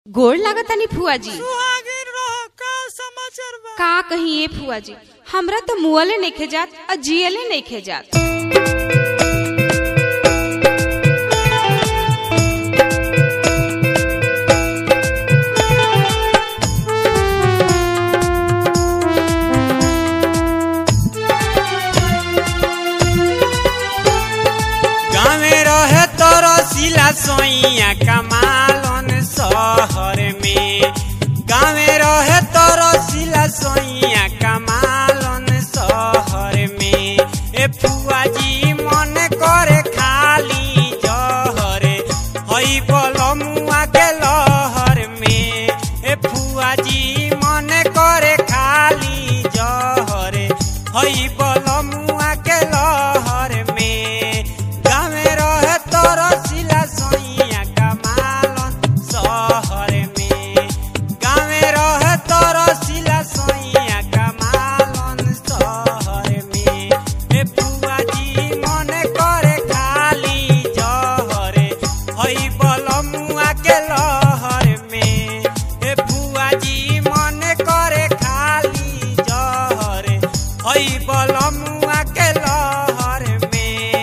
गोड़ लागतानी फुआ जी सुहागिन रह का समाचार बा का कही ए फुआ जी हमरा तो मुअले नइखे जात और जियले नइखे जात गाँवे रहे तोर सिला सोइया कमालन शहर में गाँवे रहे तोर सिला सोइया कमालन शहर में ए फुआ जी मन करे खाली जहरे हई बलमुआ के लहर में ए फुआ जी मन करे खाली जहरे हई बलमुआ के लहर में गाँवे रहे तोर सिला सोइया कमालन शहर में गाँवे रहे तोर सिला सोइया कमालन शहर में ए फुआ जी मन करे खाली जहरे हई बलमुआ के लहर में ए फुआ जी मन करे खाली जहरे हई बलमुआ के लहर में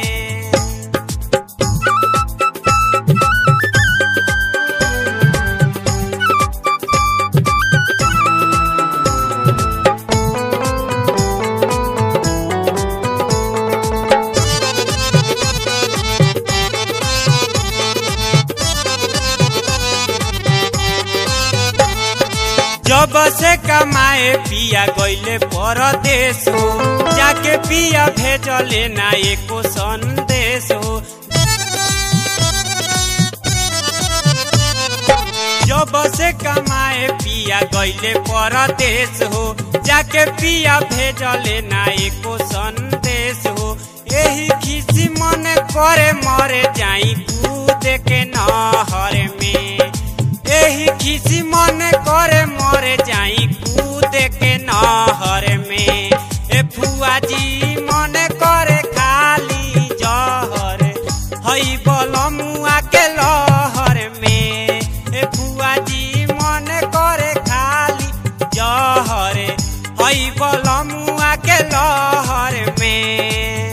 जब से कमाए पिया गईले परदेश हो जाके पिया भेजले ना एको संदेश हो जब से कमाए पिया गईले परदेश हो जाके पिया भेजले ना एको संदेश हो एही खिसी मन करे मरे जाई कूद के नहर में एही खिसी मन करे मरे जाई कूद के नहर में ए फुआ जी मन करे खाली जहर हई बलमुआ के लहर में ए फुआ जी मन करे खाली जहर हई बलमुआ के लहर में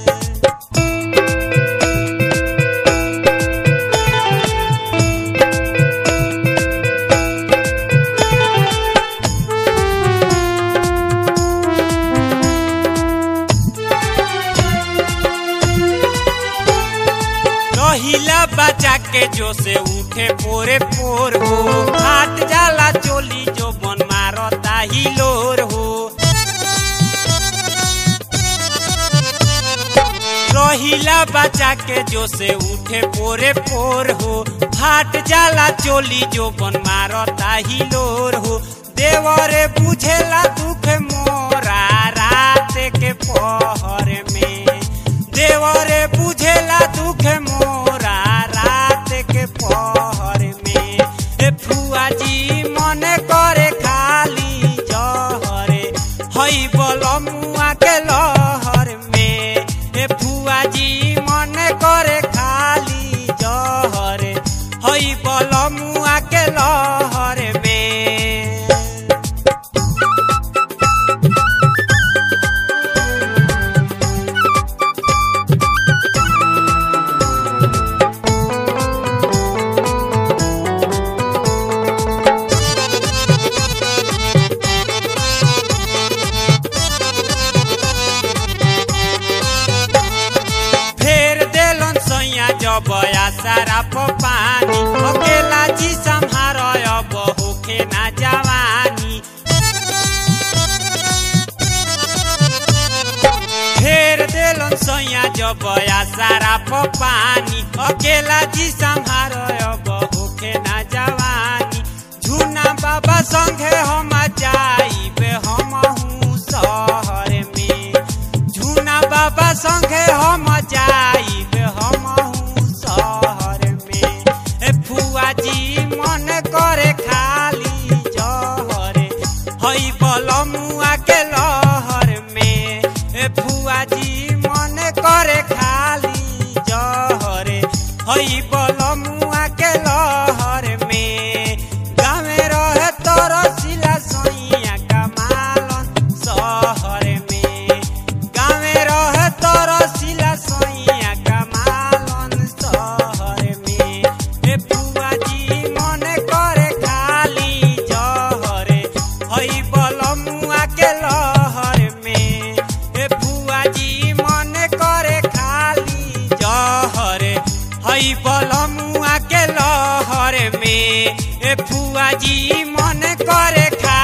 रहिला बचा के जो से उठे पोरे पोर हो हाट जाला चोली जो बन मारता हिलोर हो रहिला बचा के जो से उठे पोरे पोर हो हाट जाला चोली जो बन मारता हिलोर हो देवरे बुझेला दुख मोरा रात के पहर में देवरे बुझेला दुख मोरा रात के पहर में ए फुआ जी मन करे खाली जहरे हई बलमुआ के लहर में ए फुआ जी मन करे खाली जहरे हई बलमुआ के लहर में फेर देलन सैया जब सारा पानी अकेला जी संहार अब होखे ना जवानी फेर देलन सैया जब सारा पानी अकेला जी संहार अब होखे ना जवानी झूना बाबा संगे हम जाइब हम शहर में झूना बाबा संगे हम जाइब हम शहर में ए फुआ जी मन करे खाली जहरे हई बलमुआ के लहर में ए फुआ जी मन करे खाली जहरे हई बलमुआ के लहर में बलमुआ के लहर में ए फुआ जी मन करे खा